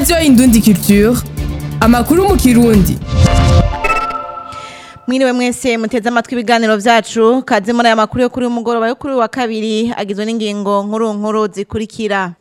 radiyo indundi culture amakuru mu kirundi mwiriwe mwese muteze amatwi ibiganiro vyacu kaze muri aya makuru yo kuri uyu mugoroba yo kuri uyu wa kabiri agizwe n'ingingo nkuru nkuru zikurikira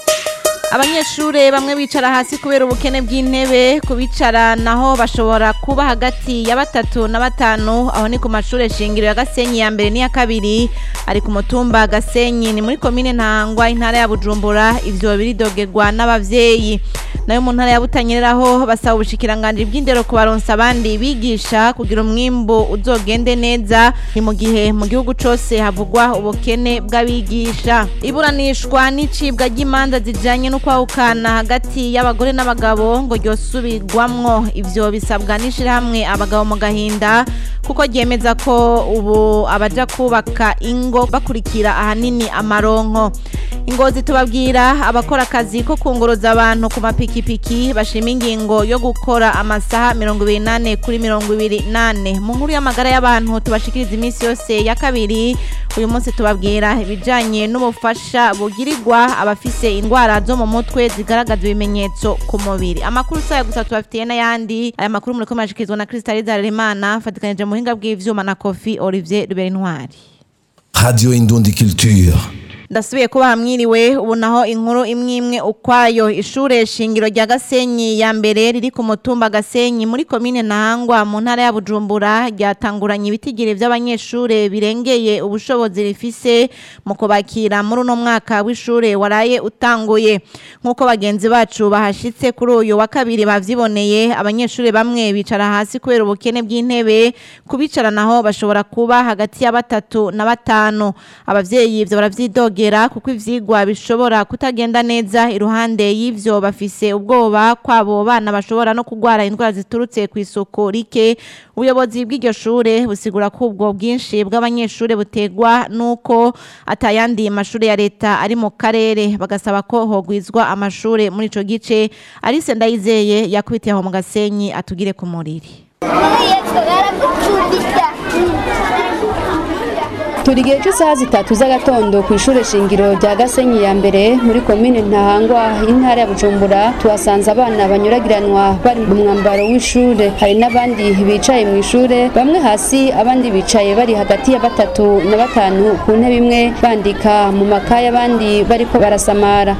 abanyeshure bamwe bicara hasi kubera ubukene bw'intebe kubicara naho bashobora kuba hagati ya batatu na batanu aho ni ku mashure shingiro ya Gasenyi ya mbere n'iya kabiri ari ku mutumba Gasenyi ni muri komine Ntangwa intara ya Bujumbura ivyo biridogerwa n'abavyeyi nayo mu ntara ya Butanyereraho basaba ubushikiranganje bw'indero kubaronsa abandi bigisha kugira umwimbu uzogende neza ni mu gihe mu gihugu cose havugwa ubukene bw'abigisha iburanishwa n'icibwa ry'imanza zijanye no kwahukana hagati y'abagore n'abagabo ngo ryosubirwamwo ivyo bisabwa n'ishirahamwe abagabo mu gahinda kuko ryemeza ko ubu abaja kubaka ingo bakurikira ahanini amaronko ingozi tubabwira abakora akazi ko kunguruza abantu ku mapikipiki bashima ingingo yo gukora amasaha mirongo ibiri nane kuri mirongo ibiri nane mu nkuru y'amagara y'abantu tubashikiriza iminsi yose ya kabiri uyu munsi tubabwira ibijanye n'ubufasha bugirirwa abafise indwara zo mu mutwe zigaragaza ibimenyetso ku mubiri amakuru saya gusa tubafitiye n'ayandi aya makuru muriko murashikirizwa na Crystal Zarerimana fatikanije mu buhinga bw'ivyuma na Kofi Olivier Ruberinwari Radio Indundi Culture. ndasubiye kuba hamwiriwe ubu naho inkuru imwe imwe ukwayo ishure shingiro rya Gasenyi ya mbere riri ku mutumba Gasenyi muri komine Ntahangwa mu ntara ya Bujumbura ryatanguranye ibitigire vy'abanyeshure birengeye ubushobozi rifise mu kubakira muri uno mwaka w'ishure waraye utanguye nk'uko bagenzi bacu bahashitse kuri uyu wa kabiri bavyiboneye abanyeshure bamwe bicara hasi kubera ubukene bw'intebe kubicara naho bashobora kuba hagati ya batatu na batanu abavyeyi ivyo baravyidoga kwegera kuko ivyigwa bishobora kutagenda neza iruhande y'ivyo bafise ubwoba kwabo bana bashobora no kugwara indwara ziturutse ku isuku rike ubuyobozi bw'iryo shure busigura ko ubwo bwinshi bw'abanyeshure butegwa nuko atayandi mashure ya leta ari mu karere bagasaba ko hogwizwa amashure muri ico gice Alice Ndayizeye yakubitiye aho mu Gasenyi atugire ku muriri turi igihe cy'isaha zitatu z'agatondo ku ishuri shingiro rya gasenyi ya mbere muri komine ntahangwa y'intara ya bujumbura tuhasanze abana banyuragiranwa bari mu mwambaro w'ishure hari n'abandi bicaye mu ishure bamwe hasi abandi bicaye bari hagati ya batatu na batanu ku ntebe imwe bandika mu makaye abandi bariko barasamara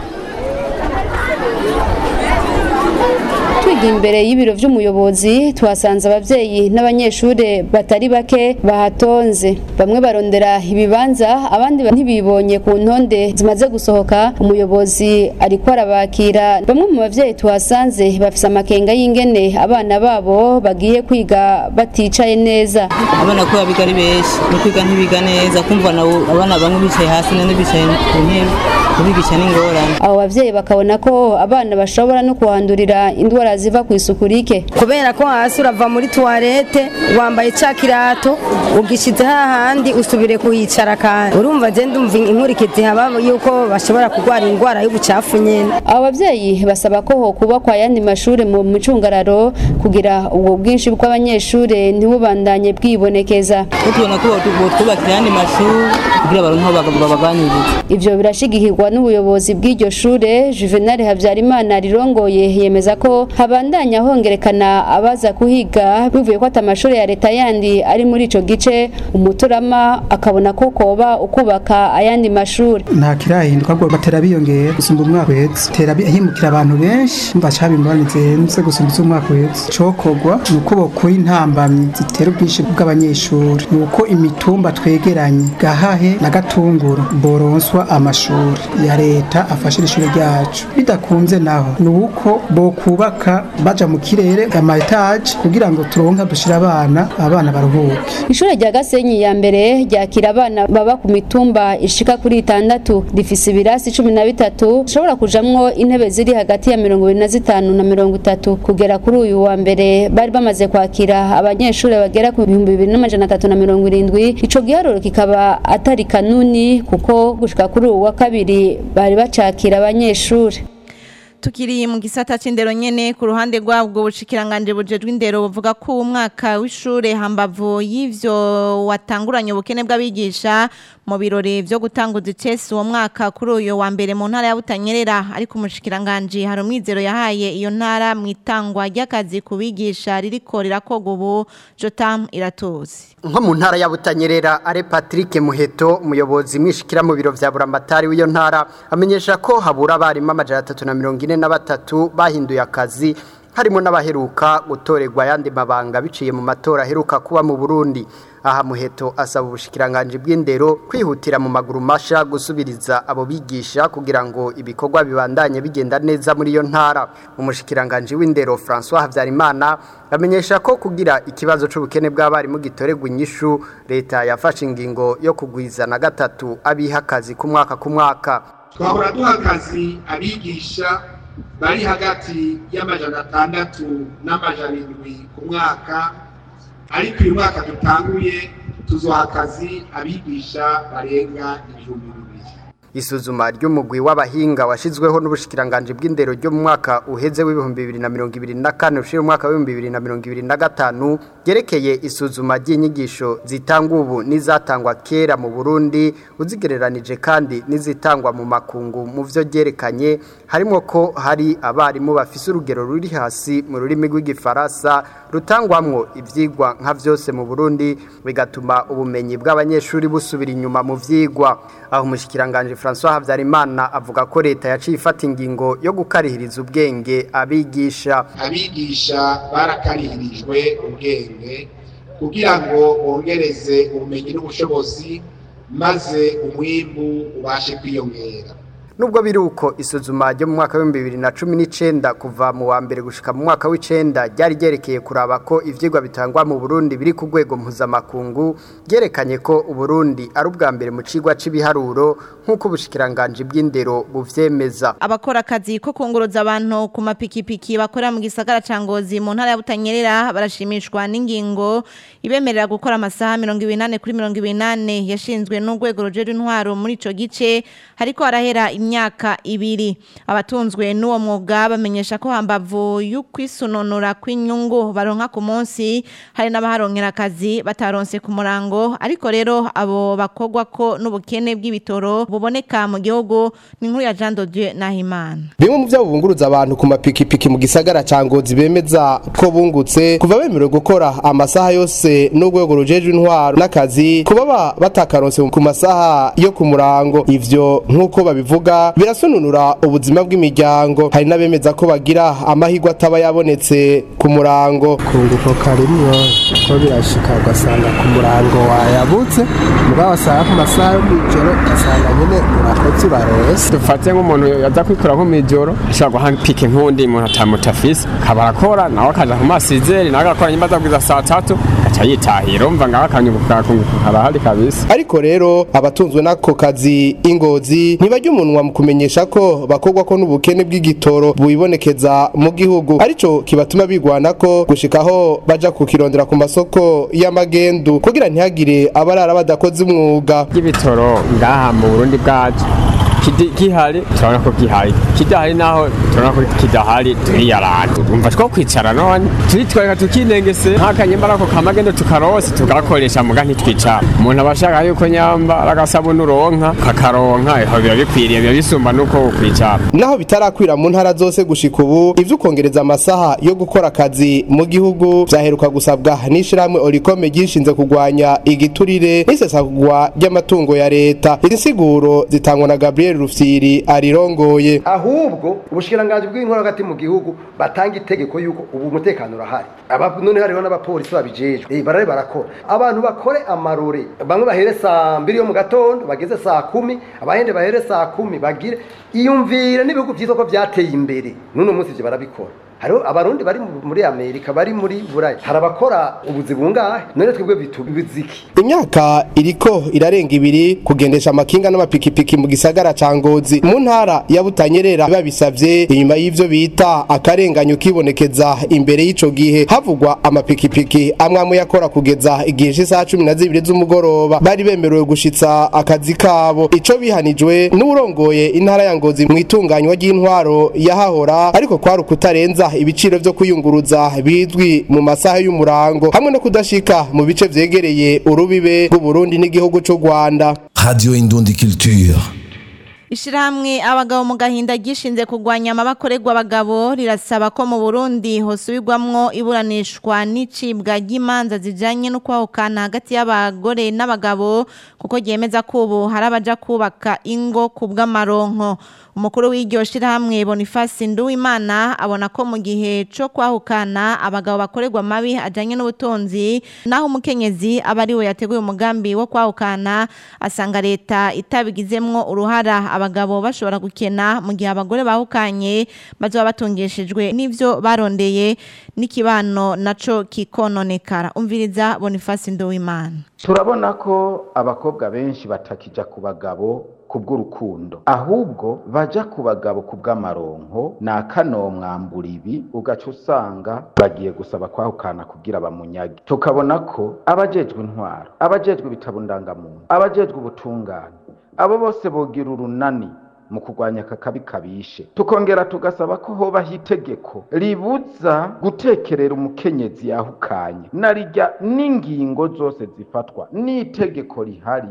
twiga imbere y'ibiro vy'umuyobozi tuhasanze abavyeyi n'abanyeshure batari bake bahatonze bamwe barondera ibibanza abandi ntibibonye ku ntonde zimaze gusohoka umuyobozi ariko arabakira bamwe mu bavyeyi tuhasanze bafise amakenga y'ingene abana babo bagiye kwiga baticaye neza abana ko biga ari benshi no kwiga ntibiga neza kumva nabo abana bamwe bicaye hasi none bicaye ku ntebe kubigisha n'ingorane abo bavyeyi bakabona ko abana bashobora no kuhandurira indwara ziva ku isuku rike kubera ko hasi urava muri tuwarete wambaye ca kirato ugishize hahandi usubire kuhicara kandi urumva je ndumva inkurikizi haba yuko bashobora kurwara indwara y'ubucafu nyene abo bavyeyi basaba ko hokubakwa ayandi mashure mu micungararo kugira ubwo bwinshi bw'abanyeshure ntibubandanye bwibonekeza tubona ko botwubakira ayandi mashuri kugira baronke aho babaganiriza ivyo birashigikirwa n'ubuyobozi bw'iryo shure Juvenal Havyarimana rirongoye yemeza ko habandanya hongerekana abaza kuhiga bivuye ko atamashuri ya leta yandi ari muri ico gice umuturama akabona ko koba ukubaka ayandi mashuri nta kirahinduka ahubwo batera biyongera gusumba umwaka uhetse tera himukira abantu benshi mva caba imibonano zihenze gusumba iz'umwaka uhetse cokorwa ni uko bokura intambamyi zitera ubwinshi bw'abanyeshuri ni uko imitumba twegeranye gahahe na gatunguru boronswa amashuri ya leta afashira ishuri ryacu bidakunze naho ni uko bokubaka baja mu kirere ama etage kugira ngo turonka dushira abana abana baruhuke ishure rya Gasenyi ya mbere ryakira abana baba ku mitumba ishika kuri itandatu rifise ibirasi cumi na bitatu ushobora kujamwo intebe ziri hagati ya mirongo ibiri na zitanu na mirongo itatu kugera kuri uyu wa mbere bari bamaze kwakira abanyeshuri bagera ku bihumbi bibiri n'amajana atatu na mirongo irindwi ico giharuro kikaba atari kanuni kuko gushika kuri uyu wa kabiri bari bacakira abanyeshuri tukiri mu gisata c'indero nyene ku ruhande rwabwo bushikiranganje bujejwe indero buvuga ko umwaka w'ishure hambavu y'ivyo watanguranye ubukene bw'abigisha mu birori vyo gutanguza icesi uwo mwaka kuri uyu wa mbere mu ntara ya Butanyerera ariko umushikiranganje hari umwizero yahaye iyo ntara mu itangwa ry'akazi ku bigisha ririko rirakorwa ubu Jotam iratuzi nko mu ntara ya Butanyerera are Patrick Muheto umuyobozi mwishikira mu biro vya Buramatari w'iyo ntara amenyesha ko habura abarimu amajana atatu na mirongo ine na batatu bahinduye akazi harimo n'abaheruka gutorerwa ayandi mabanga biciye mu matora aheruka kuba mu Burundi aha muheto asaba ubushikiranganje bw'indero kwihutira mu maguru masha gusubiriza abo bigisha kugira ngo ibikorwa bibandanye bigenda neza muri iyo ntara umushikiranganje w'indero François Havyarimana amenyesha ko kugira ikibazo c'ubukene bw'abarimu gitorerwa inyishu leta yafashe ingingo yo kugwiza na gatatu abiha akazi ku mwaka ku mwaka twahora duha akazi abigisha bari hagati y'amajana atandatu n'amajana indwi ku mwaka ariko uyu mwaka dutanguye tuzoha akazi abigisha barenga ibihumbi bibiri isuzuma ry'umugwi w'abahinga washizweho n'ubushikiranganje bw'indero ryo mu mwaka uheze w'ibihumbi bibiri na mirongo ibiri na kane ushira umwaka w'ibihumbi bibiri na mirongo ibiri na gatanu ryerekeye isuzuma ry'inyigisho zitangwa ubu n'izatangwa kera mu Burundi uzigereranije kandi n'izitangwa mu makungu mu vyo ryerekanye harimo ko hari abarimu bafise urugero ruri hasi mu rurimi rw'igifaransa rutangwamwo ivyigwa nka vyose mu Burundi bigatuma ubumenyi bw'abanyeshuri busubira inyuma mu vyigwa aho umushikiranganje François Havyarimana avuga ko leta yaciye ifata ingingo yo gukarihiriza ubwenge abigisha abigisha barakarihirijwe ubwenge kugira ngo bongereze ubumenyi n'ubushobozi maze umwimbu ubashe kwiyongera Nubwo biruko isuzuma ryo mu mwaka wa 2019 kuva mu wa mbere gushika mu mwaka w'icenda ryari ryerekeye kuraba ko ivyigwa bitangwa mu Burundi biri ku rwego mpuzamakungu ryerekanye ko Uburundi ari ubwa mbere mu cigwa c'ibiharuro nk'uko ubushikiranganje bw'indero buvyemeza abakora akazi ko kunguruza abantu ku mapikipiki bakora mu gisagara ca Ngozi mu ntara ya Butanyerera barashimishwa n'ingingo ibemerera gukora amasaha 28 kuri 28 yashinzwe n'urwego rujejwe intwaro muri ico gice hariko harahera imyaka ibiri abatunzwe n'uwo mwuga bamenyesha ko hambavu y'ukwisununura kw'inyungu baronka ku munsi hari n'abaharonkera akazi bataronse ku murango ariko rero abo bakogwa ko n'ubukene bw'ibitoro buboneka mu gihugu ni nkuru ya Jean de Dieu Nahimana bimwe mu byabo bunguruz abantu ku mapikipiki mu gisagara ca Ngozi bemeza ko bungutse kuva bemerewe gukora amasaha yose n'urwego rujejwe intwaro n'akazi kuba batakaronse ku masaha yo ku murango ivyo nk'uko babivuga birasununura ubuzima bw'imiryango hari n'abemeza ko bagira amahirwe ataba yabonetse ku murango kunguko karimwo ko birashika ugasanga ku murango wayabutse mugabo wasanga ku masaha yo mw'ijoro ugasanga nyene urakoze urarose dufate nk'umuntu yaza kwikora nko mw'ijoro ashobora guha pike nk'undi muntu atamutafise akaba arakora nawe akaja ku masizeri nawe agakora nyuma azabwiza saa tatu aca yitahira umva ngaho akanyunguka kunguka karahari kabisa ariko rero abatunzwe n'ako kazi ingozi ntibajya umunwa mu kumenyesha ko bakogwa ko n'ubukene bw'igitoro bubibonekeza mu gihugu arico kibatuma bigwana ko gushikaho baja kukirondera ku masoko y'amagendu kugira ntihagire abarara badakoze umwuga y'ibitoro ngaha mu Burundi bwacu gihari turabona ko gihari kidahari naho turabona ko kidahari turiyarana umva two kwicara none turitwareka tukinengese nk'akanyembara ko kamagendo tukarose tugakoresha muga ntitwicara umuntu aba ashaka yuko nyamba agasabuni uronka kakaronka iho biba bikwiriye biba bisumba nuko kwicara naho bitarakwira mu ntara zose gushika ubu ivyo ukongereza amasaha yo gukora akazi mu gihugu vyaheruka gusabwa n'ishirahamwe orikome ryishinze kurwanya igiturire n'isesagwa ry'amatungo ya leta izi nsiguro zitangwa na gabriel rufyiri arirongoye ahubwo ubushikiranganje bw'inkora hagati mu gihugu batanga itegeko yuko ubu umutekano urahari none hariho n'abapolisi babijejwe barare barakora abantu bakore amarore bamwe bahere saa mbiri yo mu gatondo bageze saa kumi abahende bahere saa kumi bagire iyumvire n'ibihugu vyiza ko vyateye imbere n'uno munsi ivyo barabikora hariho abarundi bari mu- muri amerika bari muri buraya hari abakora ubuzi bungahe none twebwe bitubiziki imyaka iriko irarenga ibiri kugendesha amakinga n'amapikipiki mu gisagara ca ngozi mu ntara ya butanyerera babisavye inyuma y'ivyo bita akarenganyo kibonekeza imbere y'ico gihe havugwa amapikipiki amwe amwe yakora kugeza igihe c'isaha cumi na zibiri z'umugoroba bari bemerewe gushitsa akazi kabo ico bihanijwe n'uwurongoye intara ya ngozi mu itunganywa ry'intwaro yahahora ariko kwari ukutarenza ibiciro vyo kuyunguruza bizwi mu masaha y'umurango hamwe no kudashika mu bice vyegereye urubibe rw'uburundi n'igihugu c'u rwanda Radio Indundi Culture. Ishirahamwe abagabo mu gahinda gishinze kugwanya amabakorerwa abagabo rirasaba ko mu Burundi hosubirwamwo iburanishwa n'icibwa ry'imanza zijanye no kwahukana hagati y'abagore n'abagabo kuko ryemeza ko ubu hari abaja kubaka ingo ku bw'amaronko umukuru w'iryo shirahamwe Boniface Nduwimana abona ko mu gihe co kwahukana abagabo bakorerwa mabi ajanye n'ubutunzi naho umukenyezi aba ari we yateguye umugambi wo kwahukana asanga leta itabigizemwo uruhara abagabo bashobora gukena mu gihe abagore bahukanye bazoba batungishijwe n'ivyo barondeye n'ikibano naco kikononekara umviriza Boniface Nduwimana turabona ko abakobwa benshi batakija ku bagabo ku bw'urukundo ahubwo baja ku bagabo ku bw'amaronko ni akanomwambura ibi ugaca usanga bagiye gusaba kwahukana kugira bamunyage tukabona ko abajejwe intwaro abajejwe ibitabo ndangamuntu abajejwe ubutungane abo bose bogira urunani mu kurwanya aka kabi kabishe tukongera tugasaba ko hobaho itegeko ribuza gutekerera umukenyezi yahukanye narijya n'ingingo zose zifatwa n'itegeko rihari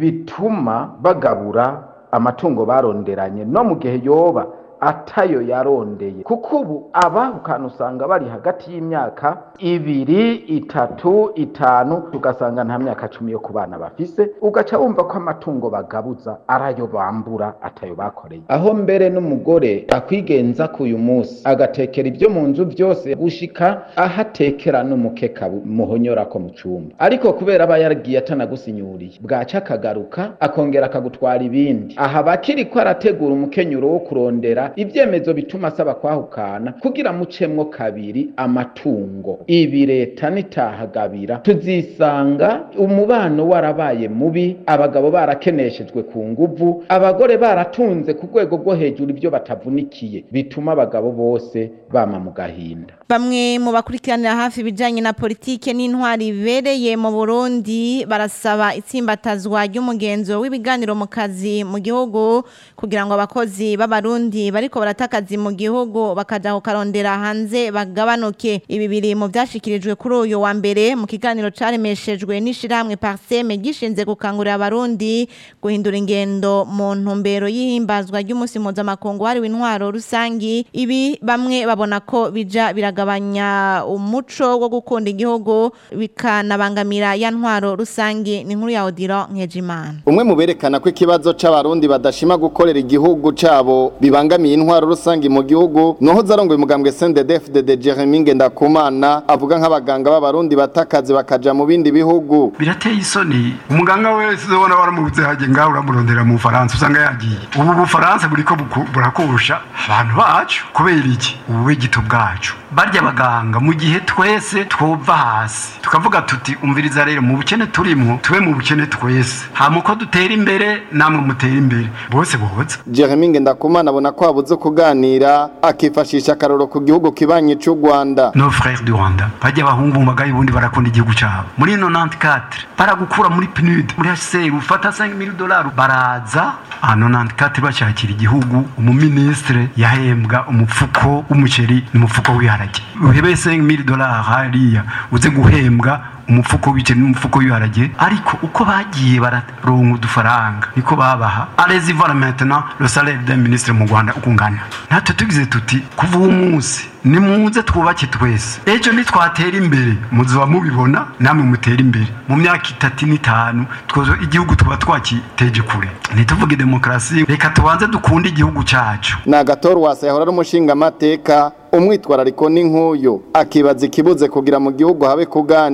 bituma bagabura amatungo baronderanye no mu gihe yoba atayo yarondeye kuko ubu abahukana usanga bari hagati y'imyaka ibiri itatu itanu tugasanga nta myaka cumi yo ku bana bafise ugaca wumva ko amatungo bagabuza arayo bambura atayo bakoreye aho mbere n'umugore akwigenza ku uyu munsi agatekera ibyo mu nzu byose gushika aho atekera n'umukeka muhonyora ko mu cumba ariko kubera aba yaragiye atanagusinyuriye bwaca akagaruka akongera akagutwara ibindi aha bakiri ko arategura umukenyuro wo kurondera ibyemezo bituma asaba kwahukana kugira mucemwo kabiri amatungo ibi leta nitahagabira tuzisanga umubano warabaye mubi abagabo barakeneshejwe ku nguvu abagore baratunze ku rwego rwo hejuru ibyo batavunikiye bituma abagabo bose bama mu gahinda Bamwe mu bakurikiranira hafi ibijanye na politike n'intwari ibereye mu Burundi barasaba itsimbatazwa ry'umugenzo w'ibiganiro mu kazi mu gihugu kugira ngo abakozi b'abarundi bariko barata akazi mu gihugu bakaja kukarondera hanze bagabanuke ibi biri mu vyashikirijwe kuri uyu wa mbere mu kiganiro caremeshejwe n'ishirahamwe Parseme gishinze gukangurira abarundi guhindura ingendo mu ntumbero y'ihimbazwa ry'umunsi mpuzamakungu wahariwe intwaro rusangi ibi bamwe babona ko bija biragabanya umuco wo gukunda igihugu bikanabangamira ya ntwaro rusangi ni nkuru ya Odilo Nkejimana umwe mu berekana ko ikibazo c'abarundi badashima gukorera igihugu cabo bibangamiye intwaro rusangi mu gihugu noho zarongoye umugambwe CNDD-FDD Jeremy Ngendakumana avuga nk'abaganga b'abarundi batakazi bakaja mu bindi bihugu birateye isoni umuganga wese ubona waramubuze haje ngaho uramurondera mu Faransa usanga yagiye ubu Bufaransa buriko buku- burakurusha abantu bacu kubera iki ububegito bwacu barya abaganga mu gihe twese twova hasi tukavuga tuti umviriza rero mu bukene turimo tube mu bukene twese hama uko dutera imbere namwe mutera imbere bose boza Jeremy Ngendakumana abona ko habuze kuganira akifashisha akaroro ku gihugu kibanye c'u Rwanda nos frères du Rwanda bajya abahungu mu bagayi ubundi barakunda igihugu cyabo muri 94 baragukura muri PNUD muri HCR ufata 5000 dollars baraza a 94 bashakira igihugu umuministre yahembwa umufuko w'umuceri n'umufuko w'iharage uhebe 5000 dollars hariya uze guhembwa umufuko w'ibiceri n'umufuko w'ibiharage ariko uko bagiye bararonka udufaranga niko babaha allez voir maintenant le salaire d'un ministre mu Rwanda ukungana natwe tugize tuti kuva uwo munsi nimuze twubake twese ejo nitwatera imbere muzoba mubibona namwe mutera imbere mu myaka itatu n'itanu twozo igihugu tuba twakiteje kure ntituvuge demokarasi reka tubanze dukunde igihugu cyacu ni agatora wasa yahora ari umushingamateka umwitwarariko n'inkuyo akibaza ikibuze kugira mu gihugu habe kuganira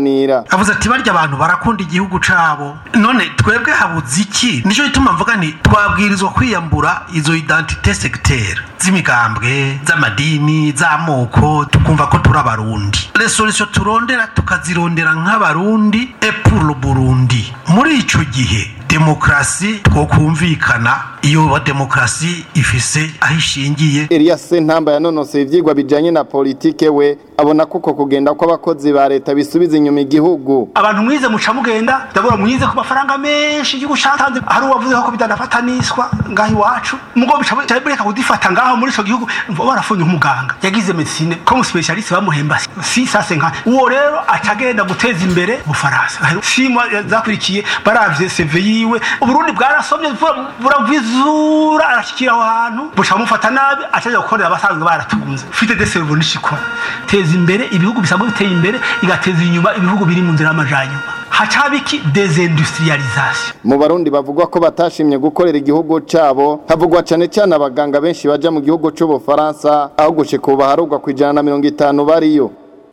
avuze ati barya abantu barakunda igihugu cabo none twebwe habuze iki nico gituma mvuga nti twabwirizwa kwiyambura izo identite sectaire z'imigambwe z'amadini z'amoko tukumva ko turi abarundi resolution turondera tukazirondera nk'abarundi et pour le burundi muri ico gihe demokrasi twokumvikana iyo demokrasi ifise aho ishingiye Elias Sentamba yanonoseye ivyigwa bijanye na politike we abona kuko kugenda kw'abakozi ba leta bisubiza inyuma igihugu abantu mwize muca mugenda ndabona mwize ku mafaranga menshi igihugu catanze hari uwavuze ko bidanafatanishwa ngaho iwacu mugo bica bica bireka kudifata ngaho muri ico gihugu barafunye umuganga yagize medicine comme specialiste bamuhemba si sase nka uwo rero acagenda guteza imbere ubufaransa simwa zakurikiye baravye CV yiwe uburundi bwarasomye buravizura arashikira aho hantu buca bamufata nabi acaja gukorera abasanzwe baratunze ufite de cerveau nishikora teza imbere ibihugu bisanzwe biteye imbere igateza inyuma ibihugu biri mu nzira y'amajanyuma hacabiki desindustrialisation mu barundi bavugwa ko batashimye gukorera igihugu cabo havugwa cane cane abaganga benshi baja mu gihugu c'ubufaransa aho gushika ubu baharugwa ku ijana na mirongo itanu bariyo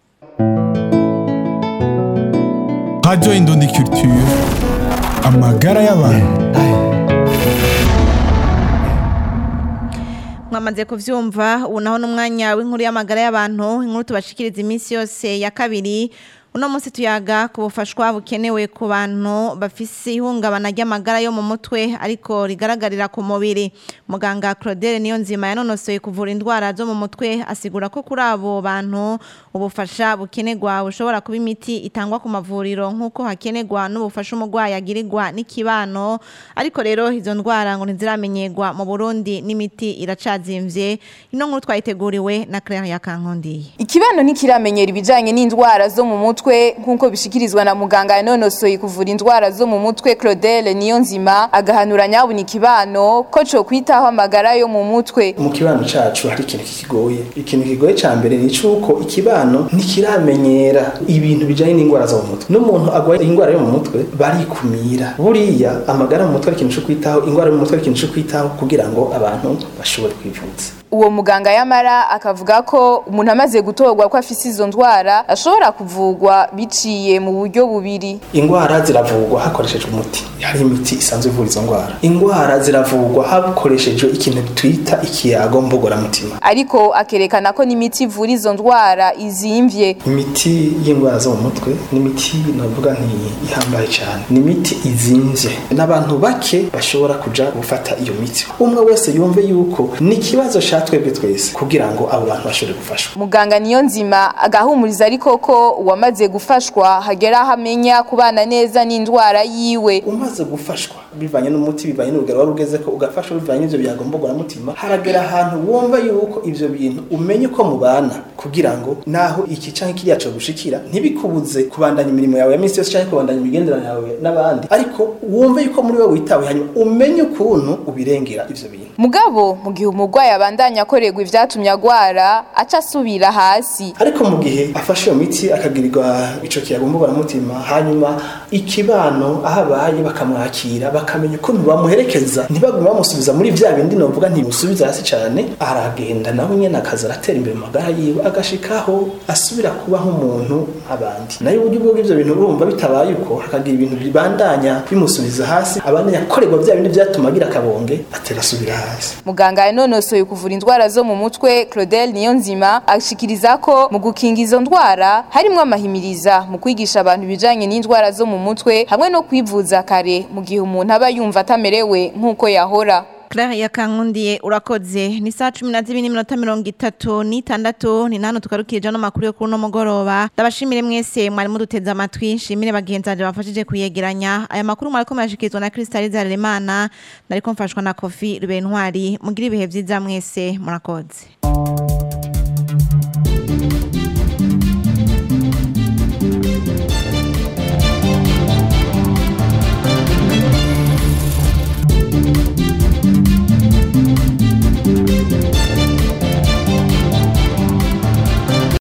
Radio Indundi Culture amagara y'abantu mwamaze kuvyumva ubu naho n'umwanya w'inkuru y'amagara y'abantu inkuru tubashikiriza iminsi yose ya kabiri uno munsi tuyaga ku bufashwa bukenewe ku bantu bafise ihungabana ry'amagara yo mu mutwe ariko rigaragarira ku mubiri muganga Claudel niyo nzima yanonosoye kuvura indwara zo mu mutwe asigura ko kuri abo bantu ubufasha bukenerwa bushobora kuba imiti itangwa ku mavuriro nk'uko hakenerwa n'ubufasha umurwayi agirirwa n'ikibano ariko rero izo ndwara ngo ntiziramenyerwa mu Burundi n'imiti iracazimvye ino nkuru twayiteguriwe na Claire Yakankondiye Ikibano ntikiramenyera ibijanye n'indwara zo mu mutwe nk'uko bishikirizwa na muganga yanonosoye kuvura indwara zo mu mutwe Claudel niyo nzima agahanura nyabuna ikibano ko co kwitaho amagara yo mu mutwe mu kibano cacu hari ikintu kikigoye ikintu kigoye ca mbere ni cuko ikibano ntikiramenyera ibintu bijanye n'indwara zo mu mutwe n'umuntu agwaye indwara yo mu mutwe barikumira buriya amagara mu mutwe ari ikintu co kwitaho indwara yo mu mutwe ari ikintu co kwitaho kugira ngo abantu bashobore kwivuza uwo muganga yamara akavuga ko umuntu amaze gutorwa ko afise izo ndwara ashobora kuvugwa biciye mu buryo bubiri indwara ziravugwa hakoreshejwe umuti hari imiti isanzwe ivura izo ndwara indwara ziravugwa hakoreshejwe ikintu twita ikiyago mbogoramutima ariko akerekana ko n'imiti ivura izo ndwara izimvye imiti y'indwara zo mu mutwe n'imiti navuga nti ihambaye cyane ni imiti izimvye n'abantu bake bashobora kuja gufata iyo miti umwe wese yumve yuko ni ikibazo ca twebwe twese kugira ngo abo bantu bashobore gufashwa muganga niyo nzima agahumuriza ariko ko uwamaze gufashwa hagera aho amenya kubana neza n'indwara yiwe umaze gufashwa bivanye n'umuti bivanye n'urugero wari ugeze ko ugafashwa bivanye n'ivyo byagombogora mutima haragera ahantu wumva yuko ivyo bintu umenye uko mubana kugira ngo naho iki canke kiriya co gushikira ntibikubuze kubandanya imirimo yawe ya minsi yose canke kubandanya imigenderanire yawe n'abandi ariko wumve yuko muri wewe witawe hanyuma umenye ukuntu ubirengera ivyo bintu mugabo mu gihe umurwayi abandanya akorerwa ivyatumye agwara aca asubira hasi ariko mu gihe afashe iyo miti akagirirwa ico kiyagombogora mutima hanyuma ikibano aho abaye bakamwakira bakamenya ukuntu bamuherekeza ntibagume bamusubiza muri vya bindi novuga ntimusubiza hasi cane aragenda nawe nyene akaza aratera imbere mu magara yiwe agashikaho asubira kuba nk'umuntu abandi nayo uburyo bwo ivyo bintu urumva bitabaye uko hakagira ibintu bibandanya bimusubiza hasi abandanya akorerwa vya bindi vyatuma agira akabonge aterasubira hasi muganga yanonosoye kuvura indwara zo mu mutwe Claudel Niyonzima ashikiriza ko mu gukinga izo ndwara harimwo amahimiriza mu kwigisha abantu ibijanye n'indwara zo mu mutwe hamwe no kwivuza kare mu gihe umuntu aba yumva atamerewe nk'uko yahora Claire yakankundiye urakoze ni saa cumi na zibiri n'iminota mirongo itatu n'itandatu ni nano tugarukirije ano makuru yo kuri uno mugoroba ndabashimire mwese mwari muduteze amatwi nshimire bagenzi banje bafashije kuyegeranya aya makuru mwariko murashikirizwa na Kristaliza Harerimana nariko mfashwa na Kofi Rubentwari mugira ibihe vyiza mwese murakoze